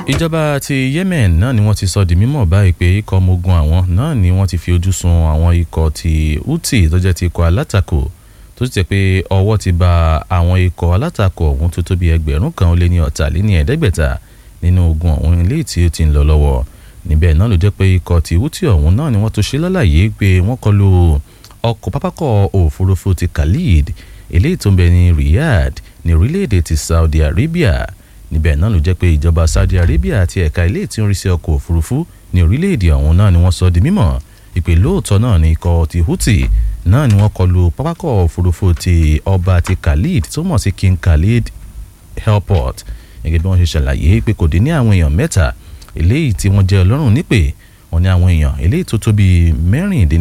ìjọba ti Yemen náà ni wọ́n ti sọ di mímọ̀ báyìí pé ikọ̀ ọmọ ogun àwọn náà ni wọ́n ti fi ojú sun àwọn ikọ̀ ti Houthi tó jẹ́ ti ikọ̀ alátakò tó sì jẹ́ pé ọwọ́ ti ba àwọn ikọ̀ alátakò ọ̀hún tó tó bí ẹgbẹ̀rún kan ó lé ní ọ̀tàléní ẹ̀ẹ́dẹ́gbẹ̀ta nínú ogun ọ̀hún ilé tí ó ti ń lọ lọ́wọ́ níbẹ̀ náà ló jẹ́ pé ikọ̀ ti Houthi ọ̀hún náà ni wọ́n tó ṣe lálàyé pé wọ́n kọlu ọkọ̀ pápákọ̀ òfurufú ti Khalid eléyìí tó ń bẹ ní Riyadh ní orílẹ̀-èdè ti Saudi Arabia níbẹ̀ náà ló jẹ́ pé ìjọba Saudi Arabia àti ẹ̀ka ilé tí ń rí sí ọkọ̀ òfurufú ní orílẹ̀-èdè ọ̀hún náà ni wọ́n sọ di mímọ̀ ìpè lóòótọ́ náà ni ikọ̀ ti Houthi náà ni wọ́n kọlu pápákọ̀ òfurufú ti ọba ti Khalid tó mọ̀ sí King Khalid Airport gẹ́gẹ́ bí wọ́n ṣe ṣàlàyé pé kò dín ní àwọn èèyàn mẹ́ta eléyìí tí wọ́n jẹ́ ọlọ́run nípè wọ́n ní àwọn èèyàn eléyìí tó tó bíi mẹ́rìndínlẹ́